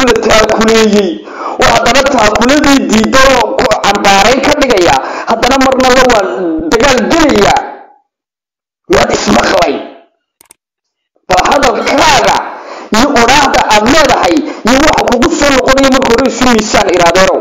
la taakuleeyey oo haddana taakuladii diiday oo ku cambaarayn ka dhigaya haddana marna la waan dagaal gelaya miyaad ismaqlay bal hadalkaaga iyo odhaahda aad leedahay iyo waxa kugu soo noqonaya marka hore isu miisaan iraadeerow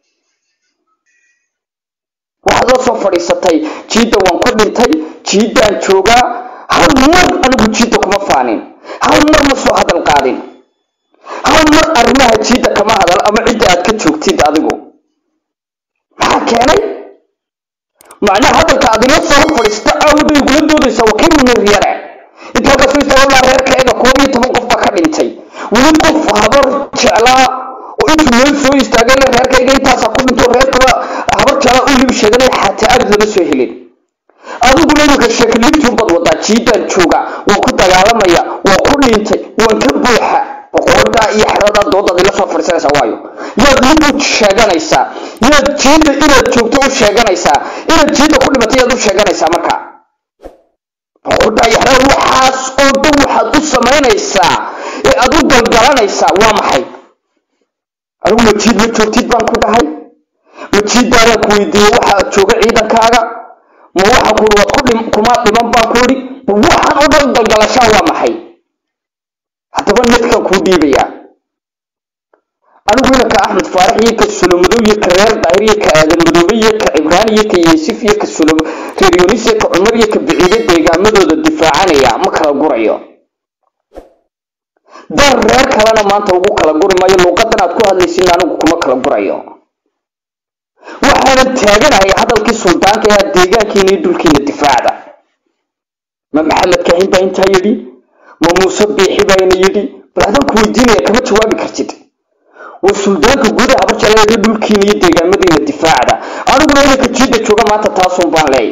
waxaad la soo fadhiisatay jiidda waan ku dhintay jiiddaan joogaa hal mar anigu jiidda kuma faanin hal mar ma soo hadal qaadin hal mar arrimaha jiidda kama hadal ama cidda aad ka joogtid adigu maxaa keenay macnaha hadalka aad ila soo fadhiista aawada igula doodaysa waa kii munir yare inta halkaas istaagabnaa reerkayga koob iyo toban qof baa ka dhintay weli qof habar jeclaa oo intuu meel soo istaagay le reerkayga intaasaa ku dhinto reerkaba habar jeclaa u lib sheeganay xataa abid lama soo helin adiguna iminka sheekaliintuu bad wadaa jiidaan jooga waan ku dagaalamaya waan ku dhintay waan ka buuxa boqorada iyo xeradaa doodaad ila soo fadhiisanaysaa waayo yaad mid u sheeganaysaa yaad jiidda inaad joogto u sheeganaysaa inaad jiidda ku dhimatay yaad u sheeganaysaa marka boqorada iyo xerada waxaas oo dhan waxaad u samaynaysaa ee aad u galgalanaysaa waa maxay adigu majiid ma joogtid baan ku dhahay majiiddaadaan ku weydiiyey waxaa jooga ciidankaaga ma waxa ku waad ku dhim kuma dhiman baan ku idhi waxaan oo dhan galgalashaa waa maxay haddaba nedkaan kuu dhiibayaa anigu inanka axmed faarax iyo ka sulomadow iyo ka reer daahir iyo ka aadan madoobe iyo ka cibraan iyo ka yeesif iyo ka sulom reer yunis iyo ka cumar iyo ka biciide deegaamadooda difaacanaya ma kala gurayo dar reer kalena maanta ugu kala guri maayo luuqadan aad ku hadlaysin anigu kuma kala gurayo waxaanan taaganahay hadalkii suldaanka ee deegaankiina iyo dhulkiina difaacda ma maxamed kahin baa intaa yidhi ma muuse biixi baana yidhi bal adaan ku weydiinaya kama jawaabi kartid waa suldaanka guud ee habarjalaga dhulkiina iyo deegaamadiina difaacda aniguna inanka jiidda jooga maanta taasun baan leey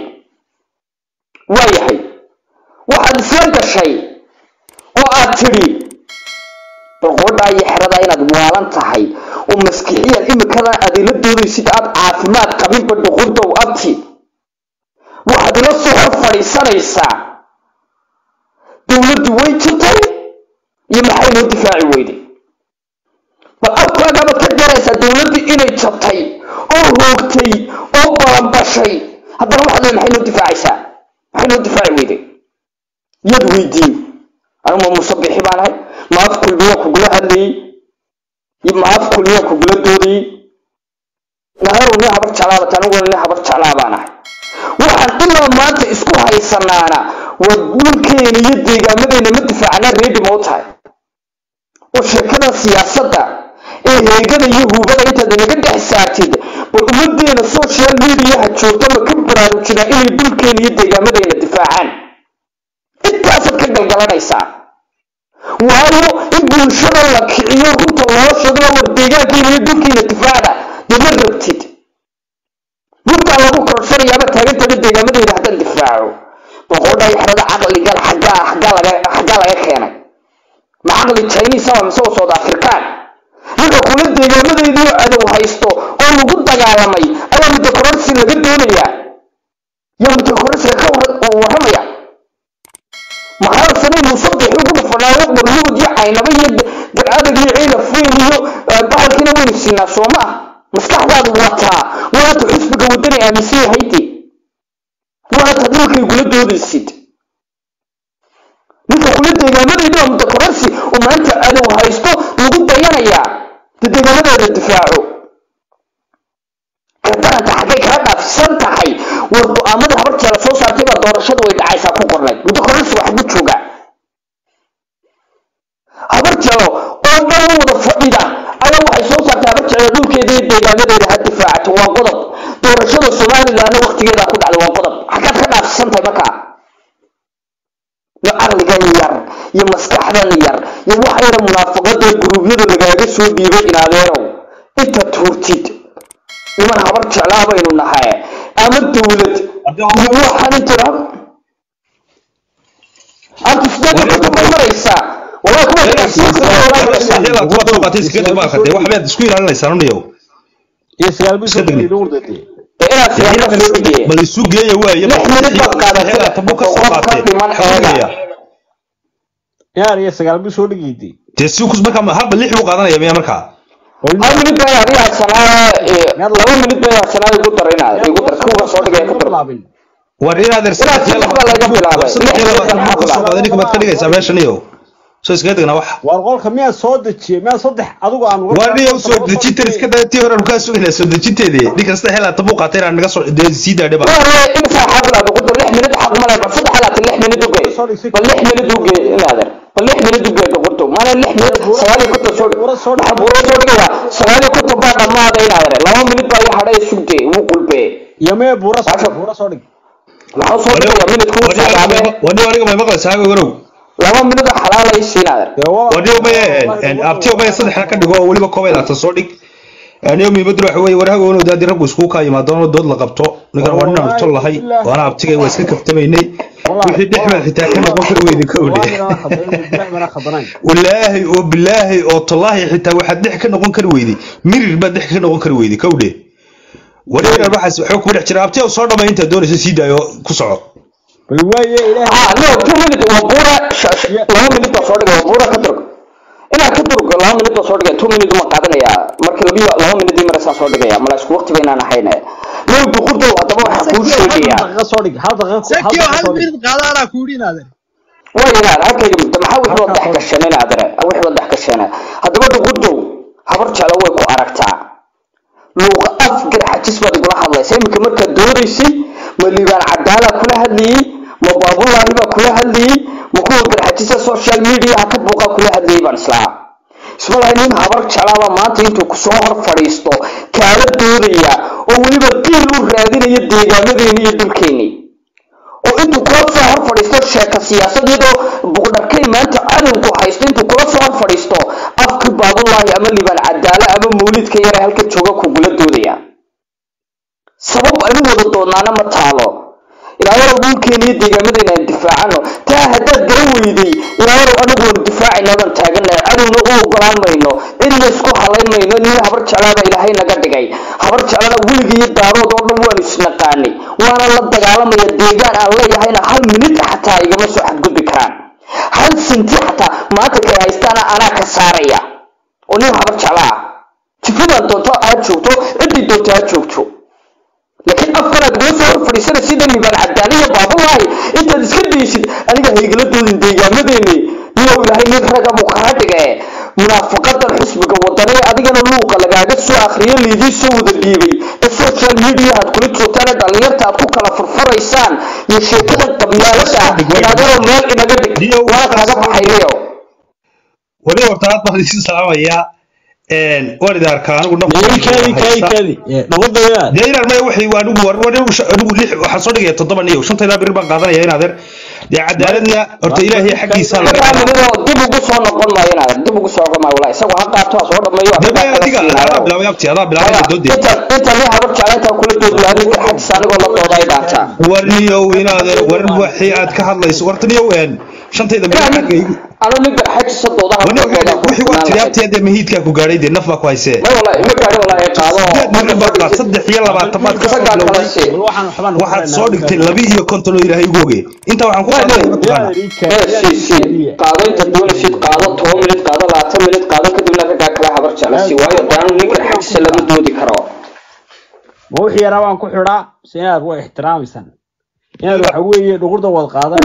waayahay waxaad isla gashay oo aad tidhi boqodhaa iyo xeradaa inaad waalan tahay oo maskixiyaad imikadan aad ila doodaysid aad caafimaad qabinba dhuqurdow abti waxaad ila soo hor fadhiisanaysaa dowladdu way jirtay iyo maxay noo difaaci weyday bal afkaagabaad ka garaysaa dowladdii inay jabtay oo hoogtay oo balanbashay haddana waxaad le maxay noo difaacaysaa maxay noo difaaci weyday yaad weydiin anigu ma musabixi baan ahay ma af kulmiyaa kugula hadlayey ma af kulmiyaa kugula doodayey naharow nin habar jeclaabata aniguna nin habar jeclaa baan ahay waxaan ilaa maanta isku haysanaana waa dhulkeena iyo deegaamadeena ma difaacana reedi ma u tahay oo sheekada siyaasadda ee heegada iyo huubada intaad inaga dhex saartid bal ummadeena social mediaha joogta ma ka baraarujinaa inay dhulkeena iyo deegaamadeena difaacaan intaasaad ka galgalanaysaa waayo in bulshada la kiciyo runta loo sheego war deegaankiina iyo dhulkiina difaacda dee ma rabtid runtaa lagu korshanayaaba taagantada deegaamadeena haddaan difaaco boqodhay xerada caqligal xaggaa xaggaa laga xaggaa laga keenay ma caqli chinese ama mise south african ninka kula deegaamadeedii cadow haysto oo lagu dagaalamay ayaa mutakororsi laga doonayaa yaa mutakororsiga ka warramaya maxaa sanay musabix ugu dhufanaayo qoryood iyo caynaba iyo garcadag iyo ciila fuyn iyo bahalkiina waynu siinaa soo ma maskaxdaadu wataa waata xisbiga wadani aaminsan yahayde waata dhulkay kula doodaysid ninka kula deegaamadeedi waa mutakororsi oo maanta cadow haysto lagu dayanayaa dee deegaamadeeda difaaco gardaranta xaggay kala dhaafsan tahay war go-aamada habar jeela soo saartay baa doorashada way dhacaysaa ku qornay mutakororsi wax ku jooga habar jelo oo dhan wada fadhida ayaa waxay soo saartay habar jelo dhulkeeda iyo deegaamadeeda ha difaacato waa qodob doorashada somalilandna waktigeeda ku dhacday waa qodob xaggaad ka dhaafsantahay markaa iyo caqligan yar iyo maskaxdan yar iyo waxa yara munaafaqada guruubyada lagaaga soo dhiibay inaadeerow inta tuurtid niman habar jeclaa baynu nahay ama dowlad iyo waxaan inta antu sideed ku maraysaa walaa waxbaad isku ilaalinaysaa niyow iyo sagaal bil soo dhigay dowladda inaad siyaasada soo dhigee bal isu geeya waaye lix minid baad qaadatay tabu ka soo qof ka qaatay dhiman xooga yaar iyo sagaal bil soo dhigayday dee si kus markaa halba lix buu qaadanaya miya markaa hal minid baa adiga hadsanaa laba minid baa hadsanaa igu dar inaad igu dar kuwa soo dhigay ku dar war inaad er Inaad saddex baa laga bilaabay. saddex iyo Lix labaatan baa buu kasoo qaaday ninka baad ka dhigaysaa meeshan iyo soo iskaga degnaa wax war qolka miyaa soo dejiyey miyaa saddex adigu aan uga waa niyo soo dejintan iska daa tii hore kaa sugaynaa soo dejinteedii ninka saddex iyo labaatan buu qaatay inaan naga soo dee sii daadhe ba waa imisa xaq laad ugu dar lix minid xaq male bal saddex laatan lix minid uge bal lix minid uge inaader bal lix minid uge gaqurto maana lix minid sagaal iyo konton soo waxaa buuro soo dhigaya sagaal iyo konton baa dhammaada inaader laba minid baa ii hadhay sugte wuu qulbe iyo mee buura soo Maasha. dhig buura soo dhig waxaa soo dhigaya minid kuu soo dhaame wani aniga may maqlaysaa haga warow laba minid oo xalaalay siinaader dee waa wani maya abtiyo maya saddexna ka dhigo oo weliba koob iyo labaatan soo dhig aniyo muhiimaddu waxa weeye war haga wanow daadi raggu iskugu kaa yimaadoono dood la qabto ninkan waa ninaan tol lahay waana abtigay waa iska kaftamaynay wixii dhexmed xitaa ka noqon kari weydi ka odhe walaahi oo bilaahi oo tallaahi xitaa waxaad dhex ka noqon kari weyday mirir baad dhex ka noqon kari weyday kawdhe wareerar waxaas waxba kuma dhex jira abtiya soo dhamay intaad doonaysa sii daayo ku soco bal waaye ilaahay ah no two minute waa buura sh- sh- laba minid baa soo dhigay waa buura ka durg inaa ka durg laba minid baa soo dhigay two minute uma qaadanaya marka labiyo laba minid ii marasaan soo dhigaya mala isku waqti baynaan ahayne no duqurdow haddaba waxaa kuu sheegaya hal daqiiqo soo dhig hal daqiiqo hal Sekio daqiiqo hal soo dhig minid qaada anaa ku yidhi inaadeer way inaad halkayga mudda maxaa wixii wadax gasheen inaadare wixii wadax gasheen haddaba duqurdow habar jeclo way ku aragtaa luuqa afgar xajis baad igula hadlaysa iminka markaad doodaysay ma liibaan cadaala kula hadlayey ma baabulaahi baa kula hadlayey ma kuwa garxajisa social mediaha ka buuqaa kula hadlayey baan islahaa isma lahay nin habar jeclaaba maanta intuu kusoo hor fadhiisto kaala doodaya oo weliba qiil u raadinaya deegaamadeeni iyo dhulkeeni oo intuu kula soo hor fadhiisto sheeka siyaasad iyadoo buqdharkay maanta cadowgu haysto intuu kula soo hor fadhiisto afkii baabulaahi ama liibaan cadaala ama mawlidka yare halka jooga kugula doodaya sabab aynu wada doonaana ma taalo ilaayarow dhulkeena iyo deegaamadeena aan difaacano taa haddaad garan weyday ilaayarow anigu waan difaacayna baan taaganahay cadowna u ogolaan mayno cidna isku halayn mayno nin habar jeclaaba ilaahay naga dhigay habar jeclana weliga iyo daarood oo dhan waanu isnaqaanay waana la dagaalamaya deegaan aan leeyahayna hal minid xataa igama soo xadgudbi karaan hal sinti xataa maanta kay haystaana anaa ka saaraya oo nin habar jecla ah jifadaan doonto aad joogto ciddii doonto aad joogto laakiin afkanaad igula soo hor fadhiisana sida liibaan cadaaliya baabulaahi intaad iska daysid aniga haygala doodin deegaamadeeni niyow ilaahay nin raga buu kaa dhige munaafaqadan xisbiga wadane adigana luuqa lagaaga soo akriyo liidii soo wada dhiibay ee social media aad kula joogtaan ee dhallinyarta aad ku kala furfuraysaan iyo sheekada qabyaalada inaadaro meel inaga dhig waa kaaga baxayo wali horta aad baan isin salaamayaa waan idin arkaa anigu kaadi kaadi kaadi kaadi dhaqadaya dee inaan maya waxay waa anigu war war anigu sha- anigu lix waxaan soo dhigaya toddoba niyo shantaydaa biri baan qaadanaya in adeer dee cadaaladna horta ilaahay xaggiisa laga markaa qaadaa minidoo dib ugu soo noqon maayo inaad dib ugu soo noqon maayo walaa isagu ha qaato ha soo dhameeyo dee asagaa maya kala adiga siinayo. adaa bilaabay abti adaa bilaabay doodee inta inta nin habar jecla intaa kula doodi lahaa ninka xaggiisa anigoo la dooda ay dhaantaa war niyow inaad war waxii aad ka hadlayso warta niyow een shantayda biri xagga igu anu ninka xaggiisa doodaha wani wixii waa tiri abti hadee mahiidkaa ku gaadhay dee naf baa ku haysee may walaa ima gaari walaa ay qaado sideed mirir baad qaad saddex iyo labaatan baad ka soo isagaa kala bilowday sii bal waxaan waxbaan waxaad soo dhigtay laba iyo konton oo ilaahay ugu oge intaa waxaan ku qaadanaya mataqaana si si qaado inta doonaysid qaado toban minid qaado labaatan minid qaado kadibna raggaa kale habar jecla si waayo daanu ninka xaggiisa lama doodi karo ma wixii yaraa baan ku xidhaa mise inaad waa ixtiraamaysaan inaad waxa weeye dhuqurda wad qaadan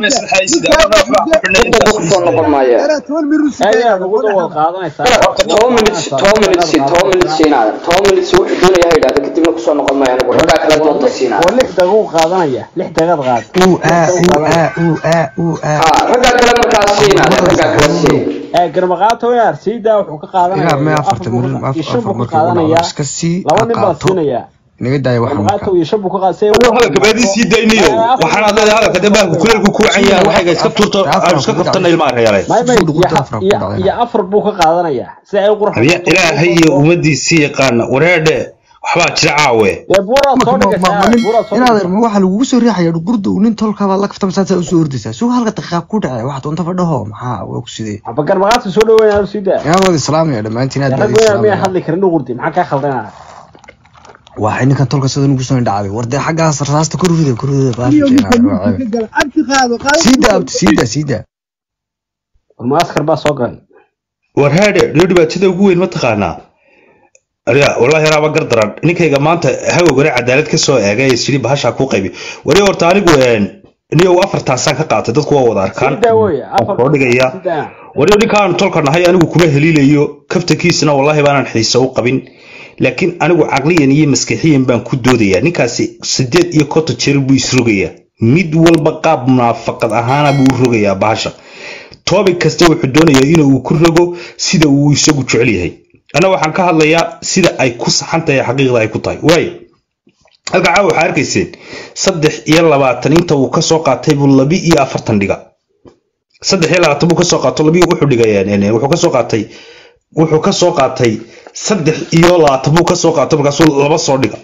inta dib kusoo noqon maayo Era toban minid u aad inaad sugaya. dhuqurda wad qaadanaysaa toban minid toban minid si toban minid siinaada toban minid si wuxuu doonaya ha yidhahda kadibna kusoo noqon maayo anigu raggaa kale doonta siinaada oo lix daqiiq qaadanaya lix daqiiqad qaad uu aa uu aa uu aa uu aa ha raggaa kale markaa siinaada raggaa kale sii ee garmaqaato inaad siidaa wuxuu ka qaadanaya ilaa mee afar afartan buu mirir ka- iyo shan afar buu ka markii ugu qaadanaya dhacdo iska sii laba nin baa qaato siinaya inaga daaya wax garmaqaato marka iyo shan buu ka qaad hadalka baadii sii daynayo waxaan aad leedahay hadalka dee baalku kuleelku ku wacan yahay waxayga iska tuurto aan iska kaftana ilmaha reeyaale may may Suu dhuqurda iyo- afar ku iyo- dhacday. iyo afar buu ka qaadanaya si ay u qurux habiya ilaahay iyo ummadiisii yaqaana wareedhe waxbaa jira caawe dee buuraad soo dhigaysaa buuraad soo inaad dhigaysaa ma waxaa lagugu soo riixaya dhuqurda uu nin tolkaba la kafta masaasa usoo ordaysaa suga halka daqiiqa ku dhacay waxaad unta fadhaho maxaa waa ku sidee aba garmaqaadka soo dhaweynaa sii daa inaad wada islaamaya dhammaantiin aad rag weynaa miyaa hadli karin dhuqurdi maxaa kaa khaldanaa waxay ninkan tolka sida nugu soo dhacday war dee xaggaas rasaasta kor rida kor rida Iyo midka baasha midka gala. Abti qaado, qaado. siida abti siida siida war maaskar baa soo galay war haadhe dhiyo dhibaatada ugu weyn ma taqaanaa ariga wallahi anaaba gardaran ninkayga maanta hawogana cadaalad ka soo eegay ee sidii bahashaa ku qaybi wari horta anigu niyow afartaasaan ka qaatay dadku waa wada arkaan sidaa wey afar soo dhigaya sidaa wari ninkaan tolka nahay anigu kuma heliilayo kaftankiisana wallahi baanan xiise u qabin laakiin anigu caqliyan iyo maskaxiyan baan ku doodayaa ninkaasi sideed iyo konton jeer buu isrogayaa mid walba qaab munaafaqad ahaana buu u rogayaa bahasha topic kasta wuxuu doonayaa inuu ku rogo sida uu isagu jecel yahay ana waxaan ka hadlayaa sida ay ku saxan tahay xaqiiqda ay ku tahay waayo halka caawa waxaa arkayseen saddex iyo labaatan inta uu kasoo qaatay buu labi iyo afartan dhiga saddex iyo labaatan buu kasoo qaato labi wuxuu dhigay wuxuu kasoo qaatay wuxuu kasoo qaatay saddex iyo labaatan buu kasoo qaatay markaasuu laba soo dhiga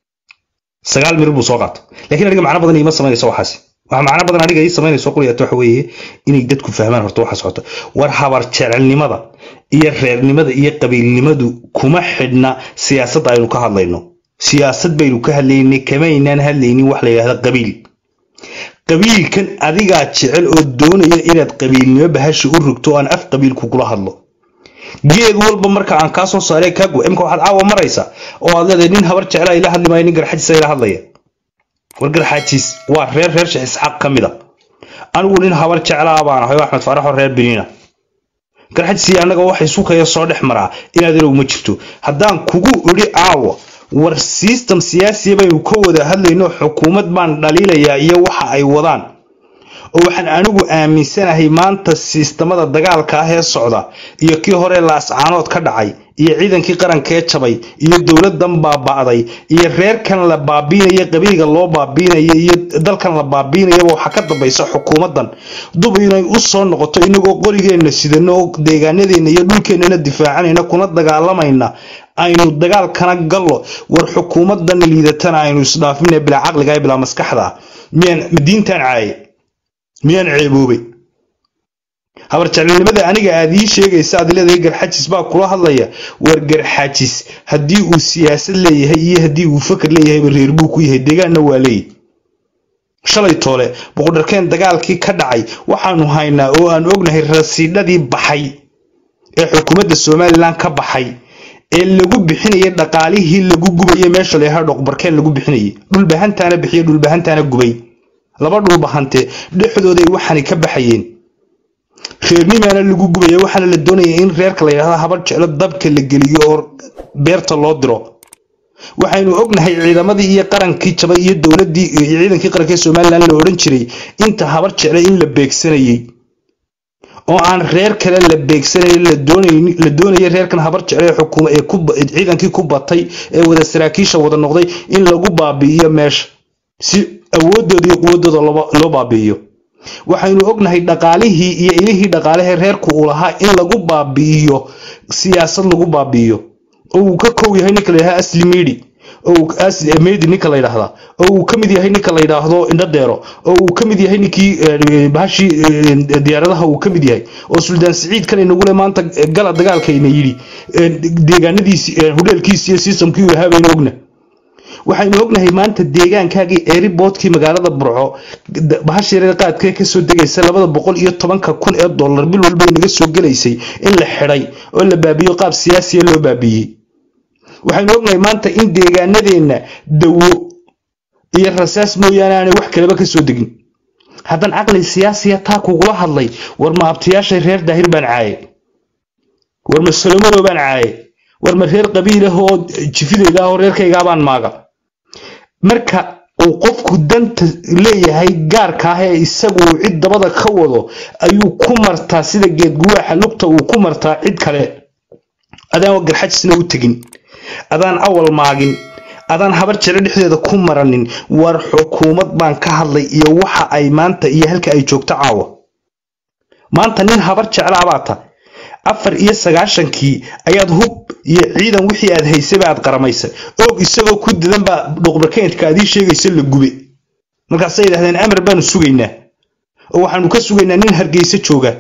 sagaal mir buu soo qaatay laakiin aniga macno badan iima samaynayso waxaasi waxa macno badan aniga ii samaynayso quliyata waxa weeye inay dadku fahmaan horta waxa socota war habar jecelnimada iyo reernimada iyo qabiilnimadu kuma xidhna siyaasadda aynu ka hadlayno siyaasad baynu ka hadlaynay kamaynaan hadlaynin wax la yidhahda qabiil qabiilkan adigaa jecel oo doonaya inaad qabiilnimo bahasha u rogto oo aan af qabiil kugula hadlo geed walba marka aan kaa soo saaree kaa go imka waxaad caawa maraysa oo aad leedahay nin habar jecela ila hadli maayo nin garxajiisa ila hadlaya war garxajiis waa reer reer sheekh isxaaq ka mid a anigu nin habar jeclaa baan ahay oo axmed faaraxoo reer biniina garxajisi annaga waxa isukaya soo dhex maraa inaad ilow ma jirto haddaan kugu idhi caawa war system siyaasiya baynu ka wada hadlayno xukuumad baan dhaliilayaa iyo waxa ay wadaan oo waxaan anigu aaminsanahay maanta sistamada dagaalka ah ee socda iyo kii hore laascaanood ka dhacay iyo ciidankii qarankee jabay iyo dowladan baaba'day iyo reerkan la baabiinaya qabiilga loo baabiinaya iyo dalkan la baabiinayaba waxaa ka dambaysa xukuumadan duba inay u soo noqoto inagoo qorigeenna sidano oo deegaanadeenna iyo dhulkeennana difaacanayna kuna dagaalamayna aynu dagaalkana gallo war xukuumadan liidatana aynu isdhaafina bilaa caqliga ee bilaa maskaxda miyaan diintan caaye miyaan ceeboobay habarjeclinimada aniga aad ii sheegaysa aad leedahay garxajis baa kula hadlaya war garxajis haddii uu siyaasad leeyahay iyo haddii uu fakar leeyahayba reer buu ku yahay deegaanna waa leeyahy shalay toole boqodharkeen dagaalkii ka dhacay waxaanu haynaa oo aan ognahay rasiidhadii baxay ee xukuumadda somalilan ka baxay ee lagu bixinayay dhaqaalihii lagu gubayay meesha layahaa dhoqbarkeen lagu bixinayay dhulbahantaana bixiya dhulbahantaana gubay laba dhulbahante dhexdooday waxaanay ka baxayeen reernimaana lagu gubaya waxaana la doonaya in reerka la yidhahda habar jeclo dabka la geliyo oo beerta loo diro waxaynu ognahay ciidamadii iyo qarankii jabay iyo dowladii iyo ciidankii qaranka ee somalilan la odhan jiray inta habar jecle in la beegsanayay oo aan reer kale la beegsanayn la doonay la doonaya reerkan habar jecle ee xukuuma ee ku ciidankii ku batay ee wada saraakiisha wada noqday in lagu baabi'iyo meesha si awoodooda iyo quwadooda loo baabi'iyo waxaynu ognahay dhaqaalihii iyo ilihii dhaqaalehee reerku uu lahaa in lagu baabi'iyo siyaasad lagu baabi'iyo oo uu ka kow yahay ninka la yidhahda asli midi oo medi ninka la yidhaahdaa oo uu ka mid yahay ninka la yidhaahdo indhadeero oo uu ka mid yahay ninkii bahashii diyaaradaha uu ka mid yahay oo suldaan siciid kan inagule maanta gala dagaalkayna yidhi deegaanadiisi hudheelkiisi iyo sistamkii uu lahaa baynu ogna waxaynu ognahay maanta deegaankaagii eeriboodkii magaalada burco bahashireer qaadkee kasoo degaysa labada boqol iyo tobanka kun ee dollar bil walba inaga soo gelaysay in la xidhay oo la baabiyo qaab siyaasiya loo baabiyey waxaynu ognahay maanta in deegaanadeenna dawo iyo rasaas mooyaane aanay wax kaleba kasoo degin haddaan caqli siyaasiya taa kugula hadlay war ma abtiyaashay reer daahir baan caaye war ma salomadow baan caaye war ma reer qabiilah oo jifidayda ah oo reerkaygaabaan maaga marka uu qofku danta leeyahay gaarka ah ee isagu uu cid dabada ka wado ayuu ku martaa sida geedguwaaxa lugta uu ku martaa cid kale adaan garxajisna u tegin adaan awal maagin adaan habar jeclo dhexdeeda ku maranin war xukuumad baan ka hadlay iyo waxa ay maanta iyo halka ay joogto caawa maanta nin habar jeclaa baa ta afar iyo sagaashankii ayaad hub iyo ciidan wixii aad haysaba aad qaramaysa og isagoo ku dadan baa dhoqbarkeyntka aad ii sheegaysa la gube markaasay yidhahdeen amar baanu sugaynaa oo waxaanu ka sugaynaa nin hargeysa jooga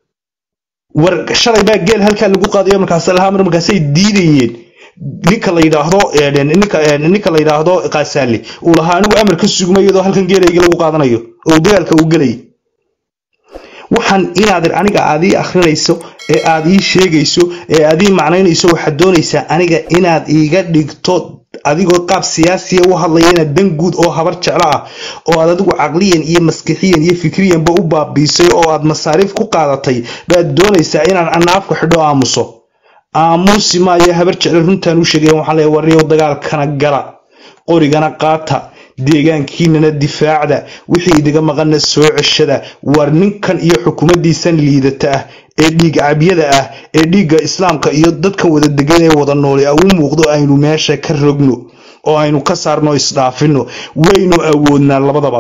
war shalay baa geel halkaa lagu qaadayo markaas lahaa mar markaasay diidayeen ninka la yidhaahdo ninka la yidhaahdo qaasaale uu lahaa anigu amar ka sugma iyadoo halkan geelayga lagu qaadanayo oo dagaalka uu gelayay waxaan inaad aniga aad ii akhrinayso ee aad ii sheegayso ee aad ii macnaynayso waxaad doonaysaa aniga inaad iiga dhigto adigoo qaab siyaasiya u hadlaya inaad dan guud oo habar jeclo ah oo aad adigu caqliyan iyo maskixiyan iyo fikriyanba u baabiisay oo aad masaariif ku qaadatay baad doonaysaa inaan anaafka xidho aamuso aamusi maayo habar jeclo runtaan u sheegaya waxaan leeyahay warniyow dagaalkana gala qorigana qaata deegaankiinana difaacda wixii idiga maqana soo ceshada war ninkan iyo xukuumaddiisan liidata ah ee dhiig cabyada ah ee dhiigga islaamka iyo dadkan wada degan ee wada noole u muuqdo aynu meesha ka rogno oo aynu ka saarno isdhaafino waynu awoodnaa labadaba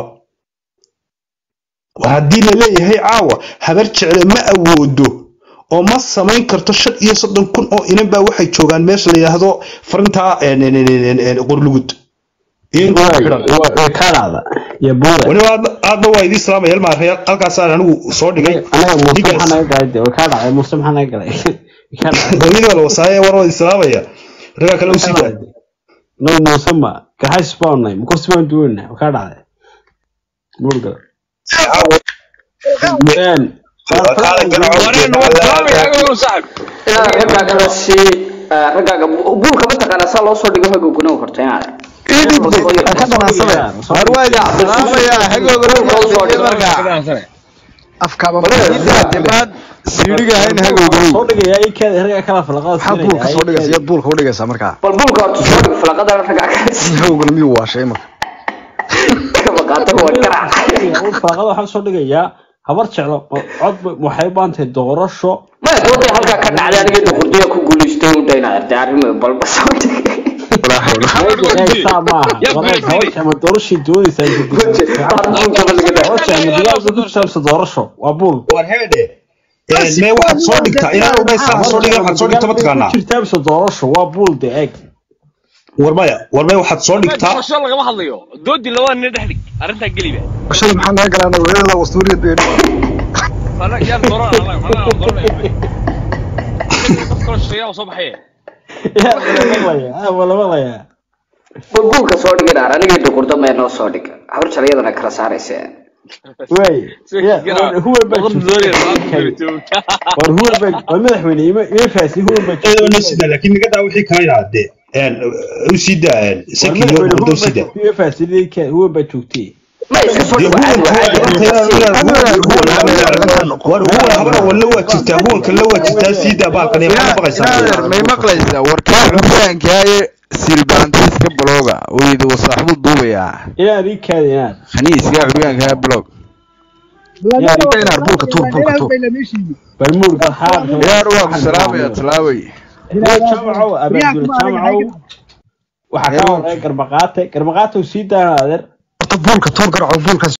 haddii la leeyahay caawa habar jecle ma awoodo oo ma samayn karto shan iyo soddon kun oo inan baa waxay joogaan meesha la yidhaahdo farintaa qorlugud iyagoo xidhan way ka dhacda iyo buure weliba aadna- aadna waa idii salaamaya ilmaaraya halkaasaan anigu soo dhigay anaga muuse Ninkaas- maxaa naga galay de way ka dhacday muuse maxaa naga galay way ka dhacday hooyadii baa la wasaaye war waa idin salaamaya ragaa kale u sii daa no muuse ma gaxays baan nahay makursi baan duwanaa way ka dhacday murgal inaad raggaaga si raggaaga buulka mataqaana saa loo soo dhigo hagowguna horta inaad ka dhanaansada harwaaga salaamaya hagooga afkaaba dibaan siidhiga hayn hagooga soo dhigaya i keeda herga kala falaqada maxaa buulka soo dhigaysa yaad buulka u dhigaysaa markaa bal buulka horta soo dhig falaqadana raggaaga si hawgana miyuu waashay marka maqaato waa garac falaqada waxaa soo dhigayaa habar jeclo cod bay- waxay u baahan tahay doorasho maya dooday halkaa ka dhacday aniga duqurdiya ku guulaystay u dhayna arday arrimo balba soo dhigay saa maaha habar jeclo doorashay doonaysaa doorasho doorasho waa buul war heedhe mee waxaad soo dhigtaa inaan udhay saa soo dhiga waxaad soo dhigta mataqaanaa jirtaa mise doorasho waa buul de eeg war maya war mee waxaad soo dhigtaa doorasho lagama hadlayo doodi labaa nin dhex dhig arrintaa geliba shada maxaa naga galaa weerada wastuuriyad bay Fala- yaan dooran alla- alla- alla dooranaya. Dad kaloo shisheeyaa soo baxaya yaa walamalaya walamalaya bal buulka soo dhigay dhaar aniga duqurda mee noo soo dhig habar jalayadana kala saaraysa way huwa baa Boqol doollar, boqol joogtay doollar. war huwa baa waa madaxweyne ima ima faasi huwa baa Eedo noo joogtay sida laakiin naga daa wixii kale inaade u sii daa war saki iyo madaxweyne wado huwa u sii daa baa joogtay ima faasi lidka huwa baa joogtay ma iska soo dee dhigo caadi war huwan habana walla waa jirtaa huwan kale waa jirtaa sii daa baalkan ee maxaa baqaysaa may maqlaysaa warkaa xubaankaaye silbaantiiska blooga weyda wasaaxbu duubayaa inaad ii kaada inaad khaniiska xubaankaaye blog inaar buulka tuur buulka tuur bal muurgal xaar yaar waa ku salaamaya talaaway jaamacow abaadula jaamacow waxaa ka horeeya garbaqaate garbaqaate sii daana adeer horta buulka tuur garco buulka